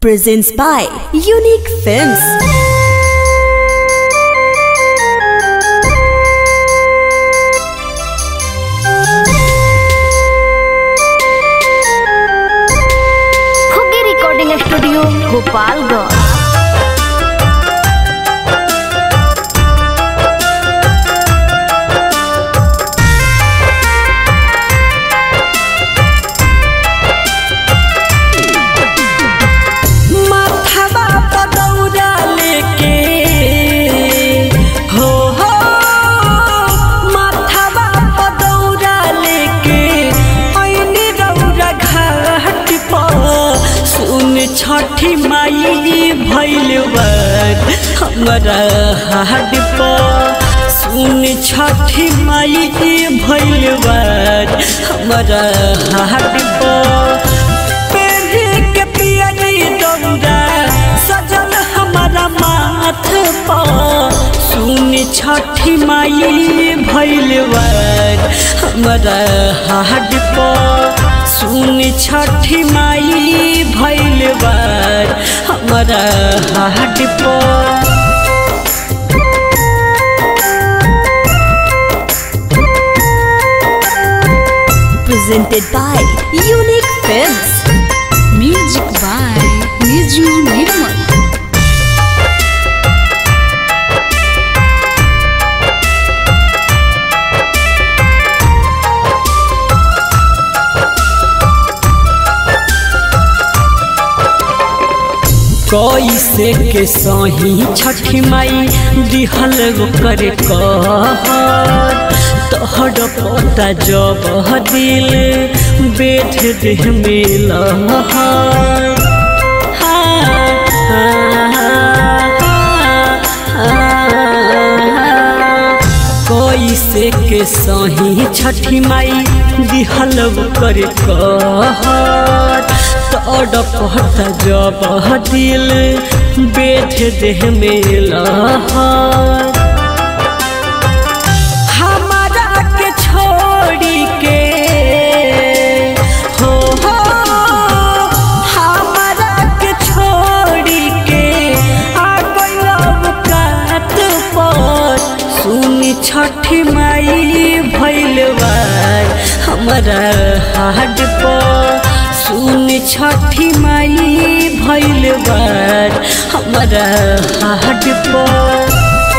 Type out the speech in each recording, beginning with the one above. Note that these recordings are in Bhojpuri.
presents by Unique Films. खुगी रिकॉर्डिंग स्टूडियो गोपालगंज माथावा पदौरा लेके हो हो माथावा पदौरा लेके ऐनी रौरा घाट पर सुन छठी माई भैल बर हमरा हाट पर सुन छठी माई भैल बर हमरा हाट पर पेढ़ी के पियरी दौरा सजल हमारा माथ पर सुन छठी माई भैलवर हमारा हाड पर सुन छठी माई भैलवर हमारा हाड पर Presented by Unique Films. Music by Niju Nirmal. कैसे के सही छठी माई दिहल करे कहर तोहर पता जब दिल बेठ देह में लहर कैसे के सही छठी माई दिहल करे कहर तोड़ पता जब दिल बेठ देह में लहर हमारा के छोड़ी के हो हो हमारा के छोड़ी के आ गइल कात पर सुनी छठी माई भैलवार हमारा हाड पर सुन छठी माई भैलवार हमारा हाड पर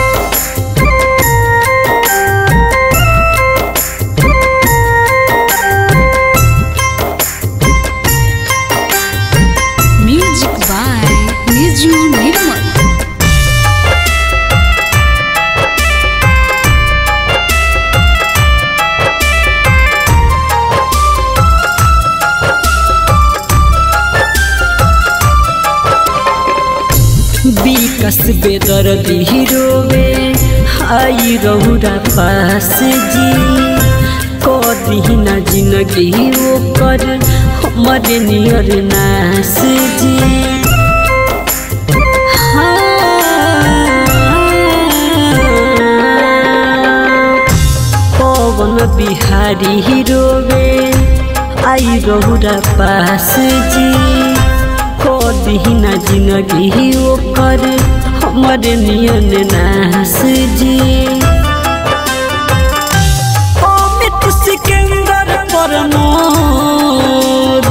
Music by Niju Nirmal. विकस बेदर रोवे हाई रहुरा पास जी कदी ना जिंदगी ओकर हमरे नियर नास जी हाँ। पवन बिहारी रोवे आई रहुरा पास जी कदीना जिंदगी ओकर हमर नियन नास जी अमित सिकंदर परमोद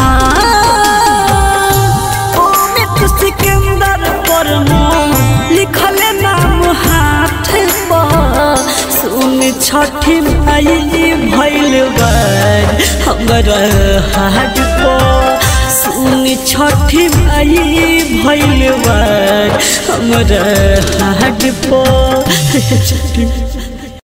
हाँ अमित सिकंदर परमोद लिखल नाम हाथ पर सुन छठी माई भैल बर हमर हाथ पर सुन छठी माई भैल बर हमर हाथ पर